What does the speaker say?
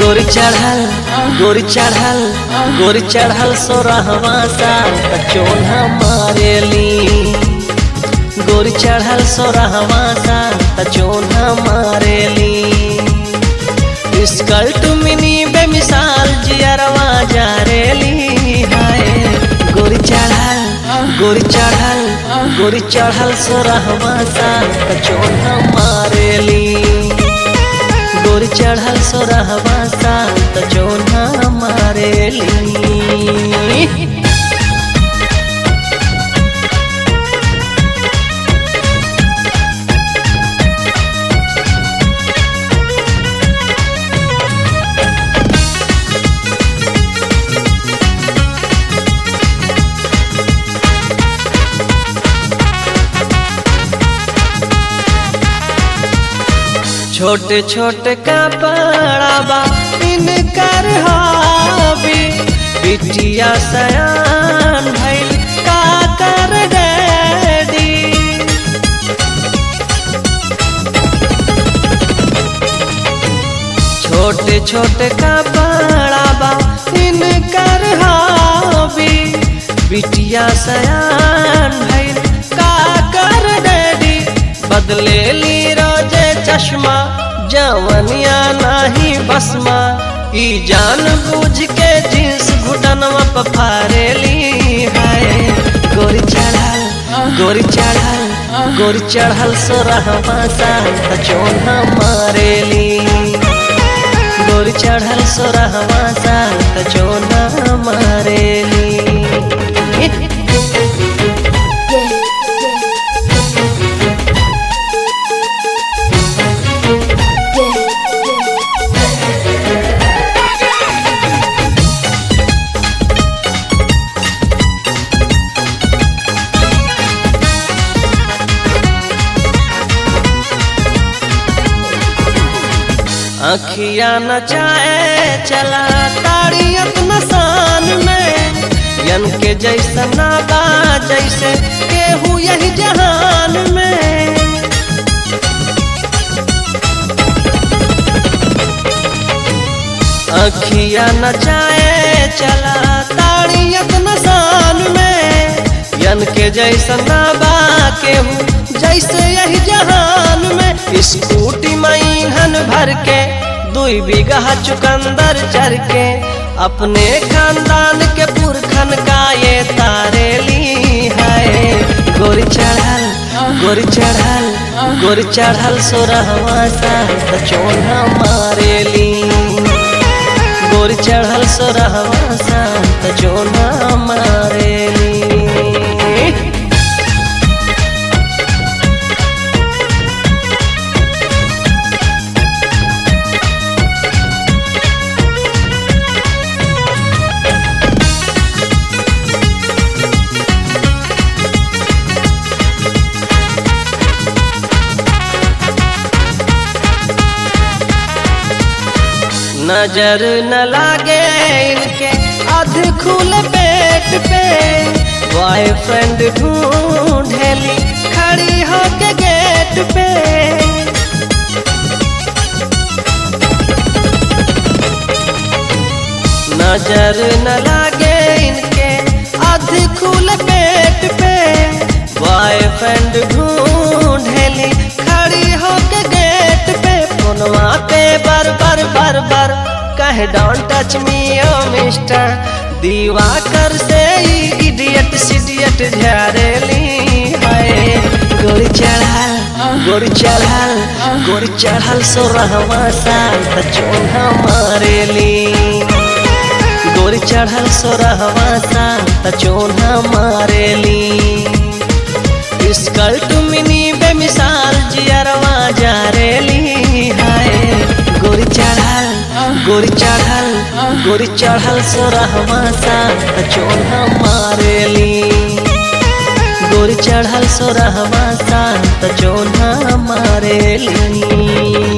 गोरी चढ़ल गोरी चढ़ल गोरी चढ़ल सोरहवा साल त चोन्हा मारेली गोरी चढ़ल सोरहवा साल त चोन्हा मारेली स्कर्ट मिनी बेमिसाल जियरवा जारेली हाय गोरी चढ़ल गोरी चढ़ल गोरी चढ़ल सोरहवा साल त चोन्हा मारेली गोरी चढ़ल सोरहवा साल त चोन्हा मारेली छोटे छोटे कपड़ा बा इनकर हबी बिटिया सयान भइल का कर डैडी छोटे छोटे कपड़ा बा इनकर हबी बिटिया सयान भइल का कर डैडी बदले ली रोजे चश्मा जवनिया नाही बसमा ई जान बूझ के जींस घुटनवा पर फारेली हाय गोरी चढ़ल गोरी चढ़ल गोरी चढ़ल सोरहवा साल त चोन्हा मारेली गोरी चढ़ल सोरहवा साल त चोन्हा मारेली अखिया नचाए चला ताड़ियत नसान में यन के जैसा नाबा जैसे केहू यही जहान में अखिया नचाए चला ताड़ियत नसान में यन के जैसा नाबा केहू जैसे यही जहान में स्कूटी मईहन भर के दुई बीघा चुकंदर चर के अपने खानदान के पुरखन का ये तारेली है गोरी चढ़ल गोरी चढ़ल गोरी चढ़ल सोरहवा साल त चोन्हा मारेली गोरी चढ़ल सोरहवा साल त चोन्हा मारेली नजर न लागे इनके अध खुले पेट पे बॉयफ्रेंड ढूंढेली खड़ी होके गेट पे नजर न लागे इनके अध खुले पेट पे बॉयफ्रेंड ढूंढेली खड़ी होके गेट पे फोनवा पे बर बर बर बर कहे डोंट टच मी ओ मिस्टर दीवा कर से इडियट सिडियट झारेली हाय गोरी चढ़ल गोरी चढ़ल गोरी चढ़ल सोरहवा साल त चोन्हा मारेली गोरी चढ़ल सोरहवा साल त चोन्हा मारेली स्कर्ट मिनी बेमिसाल जियरवा जारेली हाय गोरी चढ़ल गोरी चढ़ल गोरी चढ़ल सोरहवा साल त चोन्हा मारेली गोरी चढ़ल सोरहवा साल त चोन्हा मारेली